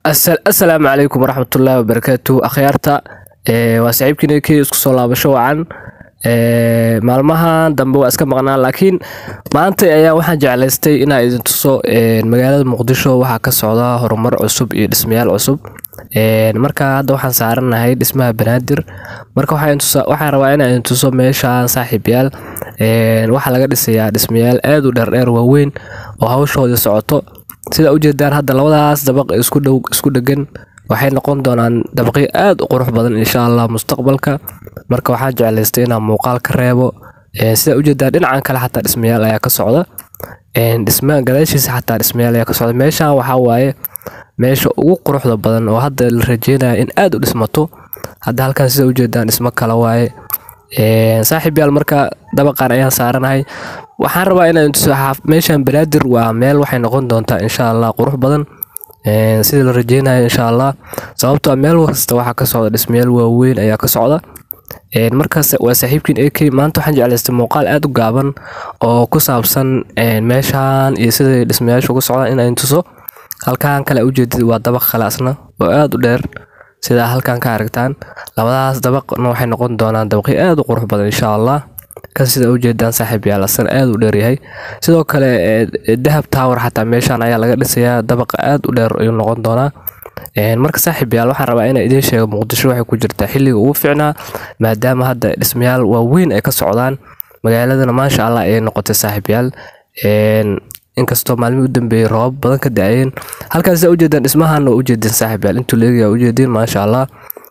asalaamu calaykum waraxmatullaahi wabarakaatu akhyaarta waa saaxiibkiina k isku soo laabasho wacan maalmahan dambe waa iska maqnaa laakiin maanta ayaa waxaan jeclaystay inaa idin tuso magaalada muqdisho waxaa ka socda horumar cusub iyo dhismayaal cusub marka hadda waxaan saaranahay dhismaha banaadir marka waxaan rabaa inaa idin tuso meeshaan saaxiibyaal waxaa laga dhisayaa dhismayaal aad u dheerdheer waaweyn oo hawshoodii socoto sida ujeedaan hadda labadaas dabaq isku dhow isku dhegan waxay noqon doonaan dabaqyo aad u qurux badan insha allah mustaqbalka marka waxaan jeclaystay inaan muuqaal ka reebo sida ujeedaan dhinacan kale xataa dhismayaal ayaa ka socda dhisma gadaashiisa xataa dhismayaal ayaa ka socda meeshaan waxaa waaye meesha ugu quruxda badan oo hadda la rajeynaya in aad u dhismato hadda halkan sida ujeedaan dhismo kale waaye saaxiib yaal marka dabaqan ayaan saaranahay waxaan rabaa inaan tuso meeshan banaadir waa meel waxay noqon doontaa insha allah qurux badan sida la rajeynayo insha allah sababtoo meel kasta waxaa ka socda dhismayaal waaweyn ayaa ka socda markaas waa saaxiibkiin ak maanta waxaan jeclaystay muuqaal aad u gaaban oo ku saabsan meeshan iyo siday dhismayaashu uga socdaan inaan tuso halkan kale ujeedid waa dabaq kale asna oo aad u dheer sidaa halkan ka aragtaan labadaas dabaqna waxay noqon doonaan dabaqyo aad u qurux badan insha allah kan sida ujeedaan saaxiib yaal asana aad u dheeryahay sidoo kale dahab tower xataa meeshaan ayaa laga dhisayaa dabaqa aad u dheer ayuu noqon doonaa marka saaxiib yaal waxaan rabaa inaan idiin sheego muqdisho waxay ku jirtaa xilliga ugu fiicnaa maadaama hadda dhismayaal waaweyn ay ka socdaan magaaladana maasha allah ayay noqotay saaxiib yaal inkastoo maalmihii u dambeeyey roobab badan ka da-ayeen halkaas sidaa ujeedaan dhismahan waa ujeedin saaxiib yaal intuu leegaya ujeedin maasha allah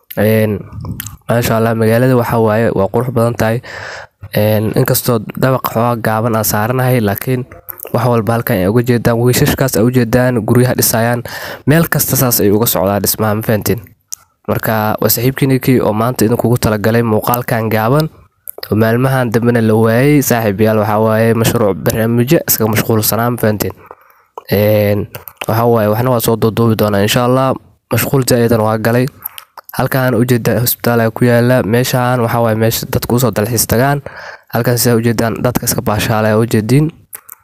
maasha allah magaalada waxaa waaye waa qurux badan tahay inkastoo dabaq xoogaa gaaban aan saaranahay laakiin wax walba halkan ay uga jeedaan wiishashkaas ay ujeedaan guryaha dhisayaan meel kasta saas ay uga socdaan dhismaha ma fahantiin marka waa saaxiibkiinikii oo maanta idinkugu talagalay muuqaalkan gaaban oo maalmahan dambena la waayey saaxiib yaal waxaa waaye mashruuc barnaamijyo iskaga mashquulsanaa ma fahantiin waxaa waaye waxna waa soo duuduubi doonaa insha allah mashquul jaa-idan waa galay halkan ujeedaan hosbitaala ku yaala meeshaan waxaa waaye meesha dadku usoo dalxiis tagaan halkan sidaa ujeedaan dadka iska baashaalaya ujeediin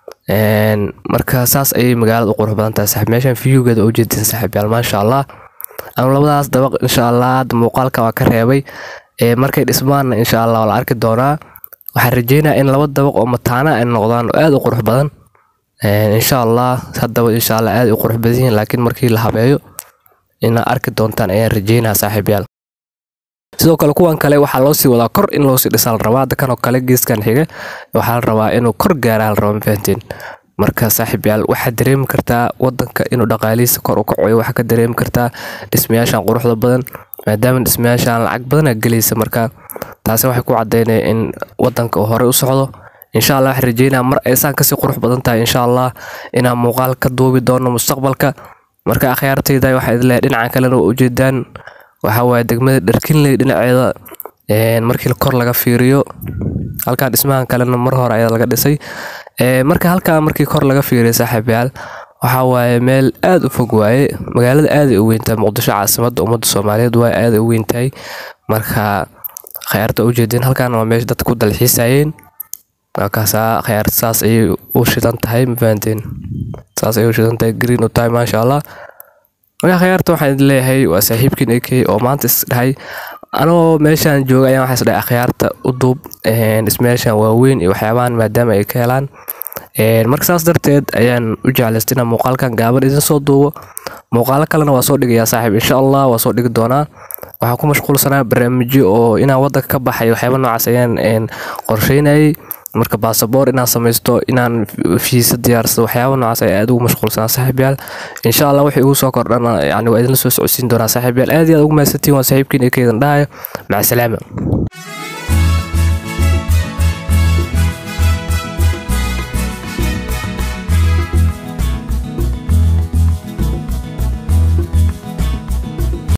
marka saas ayay magaalada u qurux badan tahay saxiib meeshan viewgeeda ujeediin saaxiib yaal maasha allah anu labadaas dabaq insha allah hadda muuqaalka waa ka reebay markay dhismaanna insha allah waa la arki doonaa waxaan rajeynayaa in laba dabaq oo mataana ay noqdaan oo aad u qurux badan insha allah haddaba insha allah aad u qurux badan yihiin laakiin markii la habeeyo inaad arki doontaan ayaan rajeynaa saaxiibyaal sidoo kale kuwan kale waxaa loo sii wadaa kor in loosii dhisaa la rabaa hadda kanoo kale geeskan xiga waxaa la rabaa inuu kor gaaraa la rabaa mafahanteen marka saaxiibyaal waxaad dareemi kartaa wadanka inuu dhaqaalihiisa kor u kacayo waxaa ka dareemi kartaa dhismayaashan quruxda badan maadaama dhismayaashan lacag badana gelaysa marka taasi waxay ku cadeynaya in wadanka uu horey u socdo insha allah waxaan rajeynaa mar aysaan kasii qurux badan tahay insha allah inaan muuqaal ka duubi doono mustaqbalka marka akhyaartayda waxaa idin leeyahay dhinacan kalena waa ujeedaan waxaa waaye degmada dharkinley dhinaceeda markii kor laga fiiriyo halkan dhismahan kalena mar hore ayaa laga dhisay marka halkan markii kor laga fiiriyo saaxiibayaal waxaa waaye meel aad u fog waaye magaalada aaday u weyntahay muqdisho caasimadda ummadda soomaaliyeed waa aaday u weyntahay marka khayaarta ujeedin halkan waa meesha dadka ku dalxiisayeen markaasaa khayaarta saas ayay u shidan tahay mafahanteen saas ayay u shidan tahay green u tahay maasha allah marka khayaarta waxaan idin leeyahay waa saaxiibkiin ak oo maanta isdhahay anoo meeshaan jooga ayaan waxaa isdhahay akhyaarta u duub dhismayaashan waaweyn iyo waxyaabahan maadaama ay ka helaan marka saas darteed ayaan u jeclaystay inaan muuqaalkan gaaban idin soo duubo muuqaalo kalena waa soo dhigayaa saaxiib insha allah waa soo dhigi doonaa waxaan ku mashquulsanaa barnaamijyo oo inaan wadanka ka baxay waxyaaba noocaas ayaan qorsheynayay marka baasaboor inaan samaysto inaan fiisa diyaarsado waxyaaba noocaas ay aad ugu mashquulsanaa saaxiibyaal insha allah wixii igu soo kordhana yani waa idinla soo socodsiin doonaa saaxiibyaal aad iyo aad ugu mahadsantiin waa saaxiibkiin ee keedan dhahayo maca salaama